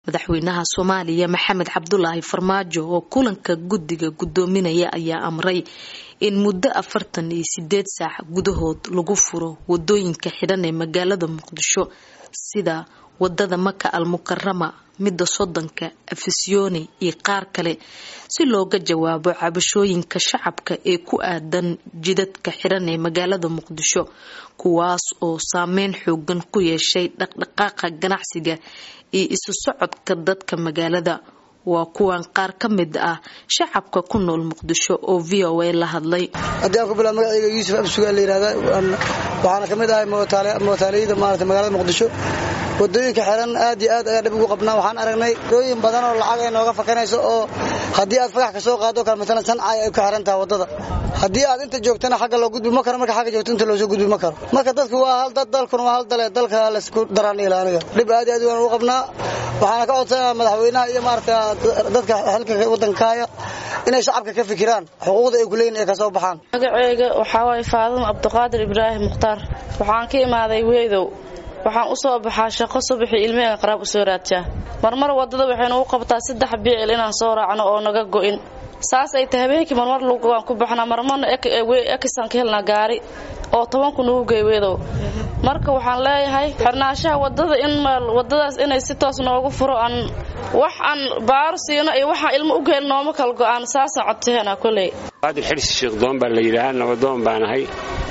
madaxweynaha soomaaliya maxamed cabdulaahi farmaajo oo kulanka guddiga gudoominaya ayaa amray in muddo afartan iyo sideed saac gudahood lagu furo wadooyinka xidhan ee magaalada muqdisho sida wadada maka al mukarama midda sodonka afisyooni iyo qaar kale si looga jawaabo cabashooyinka shacabka ee ku aadan jidadka xidhan ee magaalada muqdisho kuwaas oo saameyn xoogan ku yeeshay dhaqdhaqaaqa ganacsiga iyo isu socodka dadka magaalada waa kuwan qaar ka mid ah shacabka ku nool muqdisho oo v o a la hadlay haddii aan ku bilaa magacayga yuusuf absugaa la yihahda waxaana ka mid ahay mootaaliyada maarata magaalada muqdisho wadooyinka xiran aad iyo aad ayaa dhib ugu qabnaa waxaan aragnay rooyin badan oo lacag ay nooga fakanayso oo haddii aad fagax ka soo qaado kale maalan sancay ay ka xiran tahay waddada haddii aad inta joogtana xagga loo gudbi ma karo marka xagga joogto inta loosoo gudbi ma karo marka dadku waa hal dad dalkuna waa hal dale dalka laysku daraan ila aniga dhib aad iyo aad waan ugu qabnaa waxaana ka codsanaa madaxweynaha iyo maarata dadka xilka waddanka haya inay shacabka ka fikiraan xuquuqda ay kuleeyihin ay kasoo baxaan magaceyga waxaa waaye faadimo cabdiqaadir ibraahim mukhtaar waxaan ka imaaday weedow waxaan u soo baxaa shaqo subaxii ilmahega qaraab u soo raadjaa marmar waddada waxaynu u qabtaa saddex biicil inaan soo raacno oo naga go'in saas ay tahay habeenkii marmar lugaan ku baxnaa marmarna ekisaan ka helnaa gaari oo tobanku nagu gey weedow marka waxaan leeyahay xirnaashaha wadada in wadadaas inay si toos noogu furo aan wax aan baaro siino iyo waxaan ilmo u geel nooma kala go'aan saasaan codsaheena koley qaadir xirsi sheekdoon baa la yidhaahaa nabadoon baanahay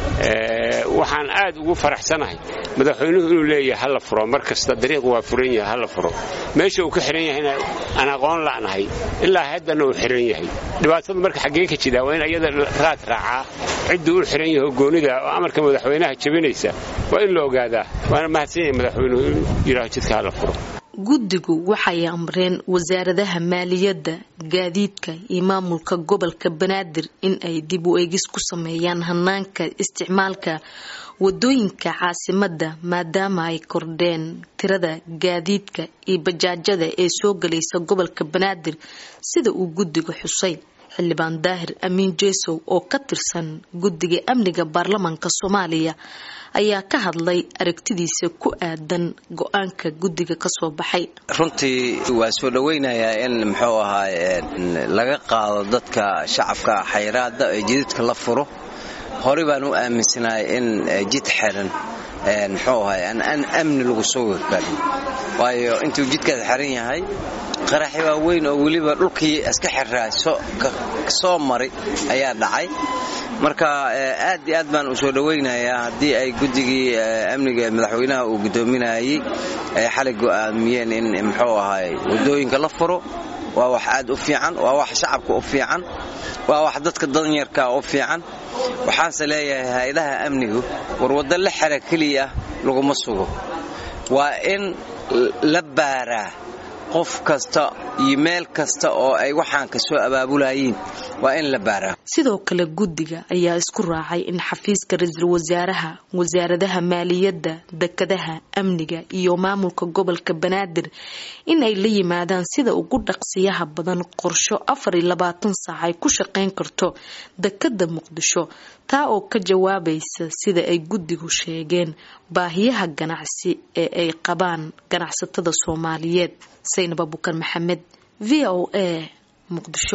waxaan aad ugu faraxsanahay madaxweynuhu inuu leeyahay hala furo mar kasta dariiq waa furan yahay hala furo meesha uu ka xihan yahayna aan aqoon la'nahay ilaa haddana uu xihan yahay dhibaatada marka xaggee ka jiraa waa in ayada raad raacaa cidduu u xihan yahay oo goonida oo amarka madaxweynaha jabinaysa waa in la ogaadaa waana mahadsan yahay madaxweynuhu inuu yidhaaho jidka hala furo guddigu waxay amreen wasaaradaha maaliyadda gaadiidka iyo maamulka gobolka banaadir in ay dib u eegis ku sameeyaan hanaanka isticmaalka wadooyinka caasimadda maadaama ay kordheen tirada gaadiidka iyo bajaajada ee soo galaysa gobolka banaadir sida uu guddiga xusay xildhibaan daahir amiin jeesow oo ka tirsan guddiga amniga baarlamaanka soomaaliya ayaa ka hadlay aragtidiisa ku aadan go-aanka guddiga kasoo baxay runtii waa soo dhowaynayaa in muxuu ahaa laga qaado dadka shacabka xayraada ee jididka la furo horey baan u aaminsanahay in jid xiran muxuu ahay aan amni lagu soo wegbarin waayo intuu jidkaas xiran yahay qaraxi waa weyn oo weliba dhulkii iska xiraa soo maray ayaa dhacay marka aad iyo aad baan u soo dhowaynayaa haddii ay guddigii amniga madaxweynaha uu guddoominayey ay xalay go'aamiyeen in muxuu ahay waddooyinka la furo waa wax aad u fiican waa wax shacabka u fiican waa wax dadka danyarka u fiican waxaanse leeyahay hay-adaha amnigu war waddo la xera keliya laguma sugo waa in la baaraa qof kasta iyo meel kasta oo ay waxaan ka soo abaabulayiin waa in la baaraa sidoo kale guddiga ayaa isku raacay in xafiiska ra-iisul wasaaraha wasaaradaha maaliyadda dekadaha amniga iyo maamulka gobolka banaadir in ay la yimaadaan sida ugu dhaqsiyaha badan qorsho afar iyo labaatan saac ay ku shaqayn karto dekada muqdisho taa oo ka jawaabaysa sida ay guddigu sheegeen baahiyaha ganacsi ee ay qabaan ganacsatada soomaaliyeed saynab abuukar maxamed v o a muqdisho